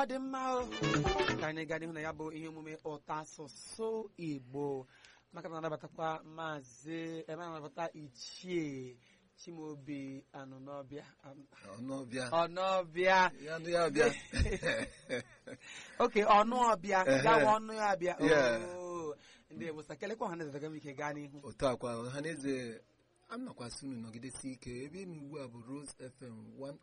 ọ dị mma o ka anyị gaa n'ihu na ya bụ ihe omume ụtọ asụsụ igbo maka na anabatakwa maazị ebe anabata ichie chimaobi anụnọbịa ọnụọbịa ọnọbịa ya nụ ya bịa oke ọnụ ọbịa Ehe. gawa ọnụ ya bịa Yeah. Oo. ndị ebusa kelekwa ọha na-ezega m ike gaa n'ihu otu akwa ha na-eze a nakwasị unu nọgidesi ike ebe ị nọ ugbu a bụ Rose FM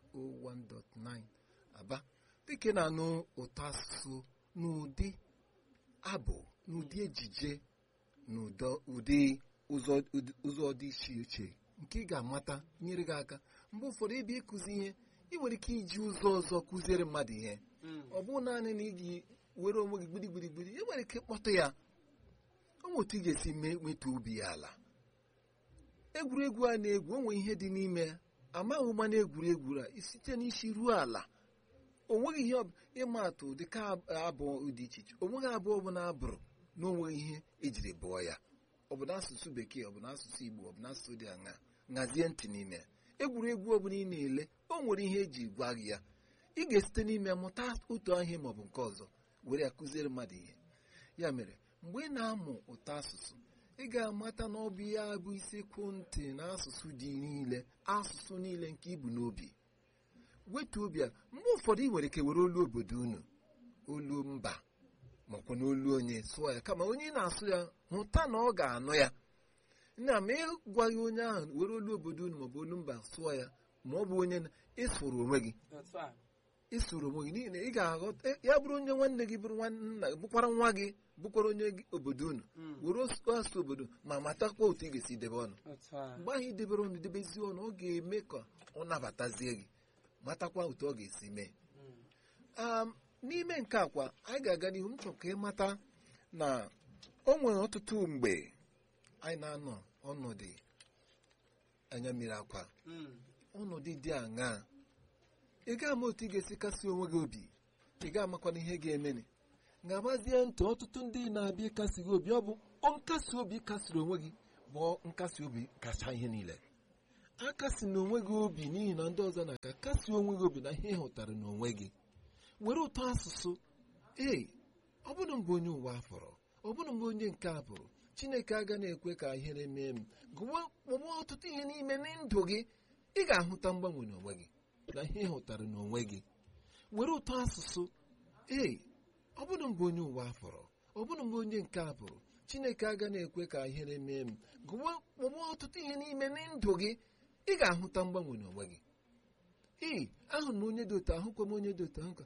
101.9 Aba dịka ị na-anụ ụtọ asụsụ n'ụdị abụ n'ụdị ejije n'ụdọ ụdị ụzọ ụdị- ụzọ dị iche iche nke ị ga-amata nyere gị aka mgbe ụfọdụ ebe ịkụzi ihe ị nwere ike iji ụzọ ọzọ kụziere mmadụ ihe Mm. ọ bụrụ naanị na iji were onwe gị gbirigbirigbiri ị nwere ike kpọtụ ya onwe otu ị ga-esi mee nweta obi ya ala egwuregwu a na-egwu onwe ihe dị n'ime ya amaghị ụma na egwuregwu a site n'isi ruo ala o nweghị ihe ọ- ịma atụ dịka ab- abụọ dị iche iche o nweghị abụọ ọ bụla abụrụ na o nweghị ihe ejiri bụọ ya ọ bụ n'asụsụ bekee ọ bụ n'asụsụ igbo ọ bụ n'asụsụ dị aṅa ṅazie ntị n'ime ya egwuregwu ọ bụla ị na-ele o nwere ihe eji gwa gị ya ị ga-esite n'ime ya mụta otu ihe maọbụ nke ọzọ were ya kụziere mmadụ ihe ya mere mgbe ị na-amụ ụtọ asụsụ ị ga-amata na ọ bụ ya bụ isekwu ntị na asụsụ dị niile asụsụ niile nke ibu n'obi wetu obi a mgbe ụfọdụ ị nwere ike were olu obodo unu olu mba makwa na olu onye sụọ ya kama onye ị na-asụ ya hụta na ọ ga-anụ ya na ma ịgwaghị onye ahụ were olu obodo unu maọbụ olu mba sụọ ya ma ọ bụ onye na- ịsụrụ onwe gị Otu a. isoro onwe gị n'ihi na ị ga-aghọta ya bụrụ onye nwanne gị bụrụ nwanna bụkwara nwa gị bụkwara onye gị- obodo unu Mm. were asụ asụ obodo ma matakwa otu ị ga-esi debe ọnụ Otu a. mgbe ahụ idebere ọnụ debezi ọnụ ọ ga-eme ka ọ nabatazie gị matakwa otu ọ ga-esi mee Mm. Um, n'ime nke akwa anyị ga-aga n'ihu m chọrọ ka ị mata na o nwere ọtụtụ mgbe anyị na-anọ ọnọdụ anya mmiri akwa Mm. ọnọdụ dị aṅaa ị ga-ama otu ị ga-esi kasị onwe gị obi ị ga-amakwana ihe ga-emeni ga-agbazie ntị ọtụtụ ndị na-abịa ịkasi gị obi ọ bụ ọ nkasi obi kasiri onwe gị bụ nkasi obi kacha ihe niile akasi na onwe gị obi n'ihi na ndị ọzọ na-aka kasi onwe gị obi na ihe ị hụtara n'onwe gị were ụtọ asụsụ ee ọ bụrụ mgbe onye ụwa fọrọ ọ bụrụ mgbe onye nke a pụrụ chineke aga na-ekwe ka ihere mee m gụwa kpọwa ọtụtụ ihe n'ime ndụ gị ị ga-ahụta mgbanwe n'onwe gị na ihe ị hụtara n'onwe gị were ụtọ asụsụ ee ọ bụrụ mgbe onye ụwa fọrọ ọ bụrụ mgbe onye nke a pụrụ chineke aga na-ekwe ka ihere mee m gụwa kpọwa ọtụtụ ihe n'ime ndụ gị ị ga-ahụta mgbanwe n'onwe gị ee ahụrụ m onye dị otu ahụkwa m onye dị otu ahụ ka